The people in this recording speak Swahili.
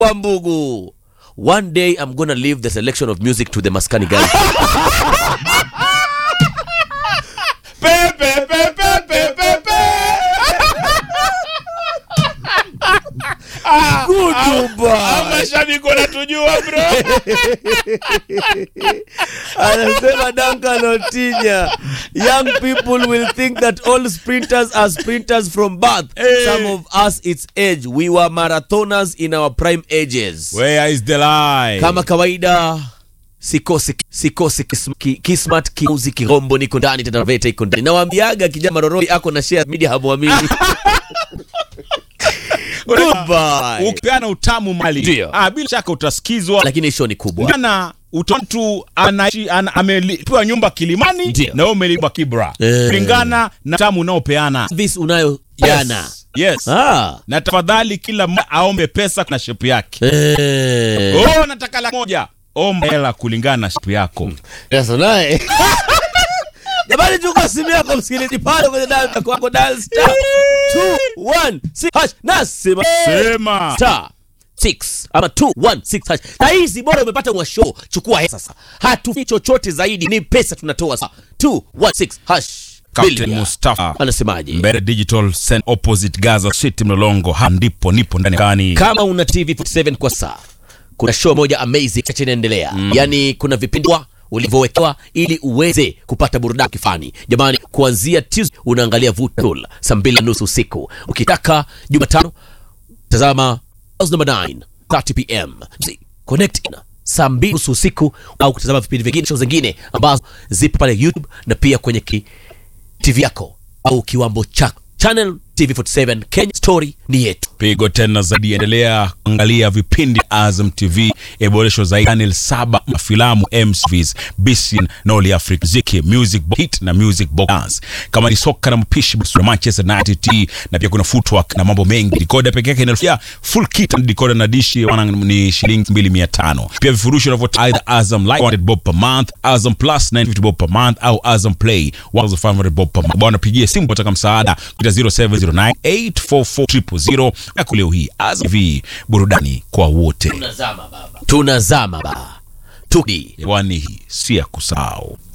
Wambugu. One day I'm gonna leave the selection of music to the Maskani guys. Pepe, pepe, pepe, pepe. Kutuba. Mashabiki wanatujua bro. Anasema Duncan Otinya, young people will think that all sprinters are sprinters from birth. Hey. Some of us it's age. We were marathoners in our prime ages. Where is the lie? Kama kawaida sikosi sikosi kis- ki- kismat kiuzi kirombo niko ndani tena veta iko ndani nawaambiaga kijana maroroi ako na share media hamwamini Goodbye. Ukipeana utamu mali. Ndio. Ah, bila shaka utasikizwa. lakini show ni kubwa Jana mtu anaishi ana, amelipiwa nyumba Kilimani Ndio. na wewe umelipa Kibra. Eh. Kulingana na tamu unaopeana. service unayo jana Yes. Yes. ah. Na tafadhali kila mmoja aombe pesa na shepu yake. eh. Oh, nataka laki moja. Omba hela kulingana na shepu yako. Sasa naye jamani, chukua simu yako msikilizaji, pale kwenye dial yako hapo, dial star 216 hash nasema Sema. star 6 ama 216 hash. Na hizi bora umepata mwasho, chukua hela sasa, hatufi chochote zaidi, ni pesa tunatoa sasa. 216 hash. Captain Bilia. Mustafa. anasemaje? Mbere Digital Center opposite Gaza City Mlolongo. Ha, ndipo nipo ndani kani. kama una TV 47 kwa saa, kuna show moja amazing chache inaendelea mm. Yani kuna vipindwa ulivyowekewa ili uweze kupata burudani kifani. Jamani, kuanzia Tuesday unaangalia Vutul saa mbili na nusu usiku. Ukitaka Jumatano tazama House number 9 30 pm connect in saa mbili nusu usiku, au kutazama vipindi vingine show zingine ambazo zipo pale YouTube na pia kwenye ki TV yako au kiwambo chako. Channel TV47 Kenya, story ni yetu. Pigo tena zaidi, endelea kuangalia vipindi Azam TV, iboreshwa zaidi channel saba mafilamu MCVs, BCN na All Africa Ziki, Music Box Hit na Music Box Dance. Kama ni soka na mpishi basi na Manchester United T, na pia kuna footwork na mambo mengi. Decoder pekee yake inafikia full kit na decoder na dishi wana ni shilingi 2500. Pia vifurushi unavyotoa either Azam Light 100 bob per month, Azam Plus 950 bob per month au Azam Play 1500 bob per month. Bwana pigie simu kutaka msaada kuita 0709844000 yako leo hii. Azam TV burudani kwa wote. Tunazama baba, tunazama baba, tudi Kwani hii si ya kusahau.